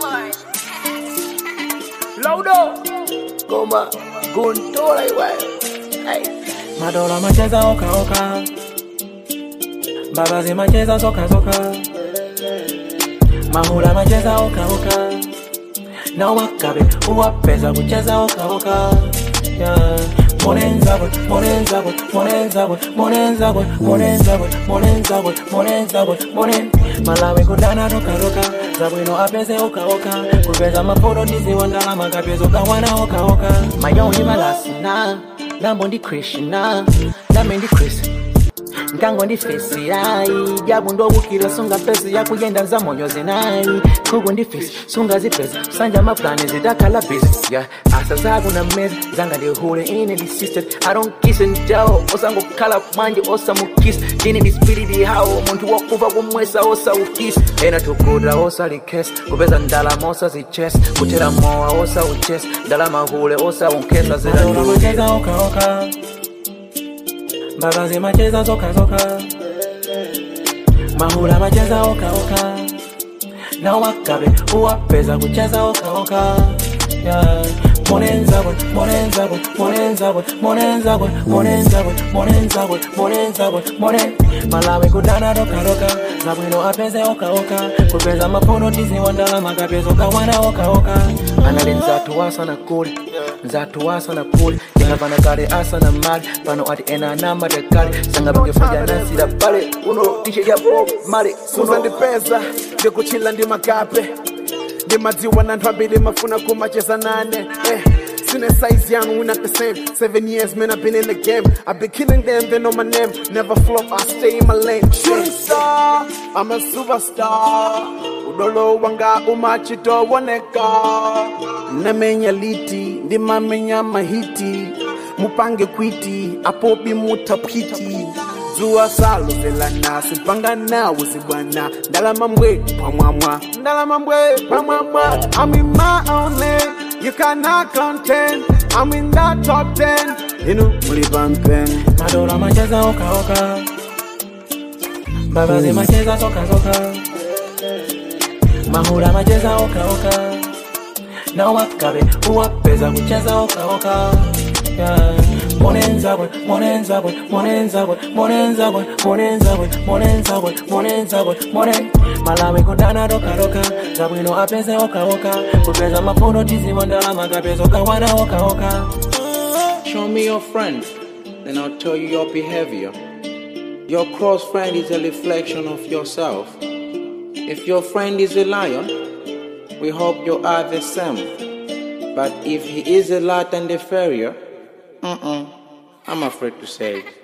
Laudo Goma Guntola iwe hey. Madola macheza oka oka Babazi macheza soka soka Mahula macheza oka oka Na wakabe uwapeza kucheza oka oka yeah. Monenzabwe, monenzabwe, monenzabwe, monenzabwe, monenzabwe, monenzabwe, monenzabwe, monen Malawi kudana roka roka Zabwino apeze oka oka Kupeza mafoto ndiziwa ndalama kapezo kawana oka oka Mayoni malasina Nambo ndi Krishna Name ndi Chris nkango ndi fesi yayi jabu ndobukira sunga pesi yakuyenda nza monyozi nayi kugu ndi fesi sunga zipesi sanja mapulani zidakhala busy yeah. asa zaku na mezi zanga ndihule ine ndi system i don't kiss and tell osangokhala manje osamukisi ndine ndi spiriti hawo munthu wakuva kumwesa osaukisi ena tukuta osalikesi kupeza ndalama osazichesi kuthera mowa osauchesi ndalama hule osaunkesa zidandulukeza okaoka Babazi macheza soka soka Mahula macheza oka oka Na wakabe uwapeza kucheza oka oka yeah. Monenzabwe, monenzabwe, monenzabwe, monenzabwe, monenzabwe, monenzabwe, monenzabwe, monen Malawi kudana roka roka Zabwino apeze oka oka Kupeza mapono tizi wandala makapezo kawana oka oka Anali nzatu wasa na kuli nzatu wasa na kuli Jenga pana kale asa na mali Pano ati ena na marekali Sanga bange fuja nansi da pale Uno tishe ya bob mali Suza ndipeza ndikuchila ndi makape ndimadziwa na anthu ambiri mafuna kumacheza nane eh. Sine size young, we not the same. Seven years, man, I've been in the game. I've been killing them, they know my name. Never flop, I stay in my lane. Shooting star, I'm a superstar. Udolo wanga umachito woneka. Namenya liti, ndimamenya mahiti. Mupange kwiti, apobi mutapiti. zuwa salovelana simpanga nawe zibwana ndalama mbwe pamwamwa ndalama mbwe pamwamwa I'm in my own lane you cannot contend I'm in that top 10 inu muli pampen Madola macheza oka oka Babazi macheza soka soka Mahula macheza oka oka Na wakabe uwapeza kucheza oka oka yeah. Monenzabwe, monenzabwe, monenzabwe, monenzabwe, monenzabwe, monenzabwe, monenzabwe, monen Malawi kudana roka roka Zabwino apeze oka oka Kupeza mafuno tiziwa ndalama kapezo kawana oka oka Show me your friend, then I'll tell you your behavior. Your close friend is a reflection of yourself. If your friend is a lion, we hope you are the same. But if he is a lot and a farrier, uh-uh, I'm afraid to say it.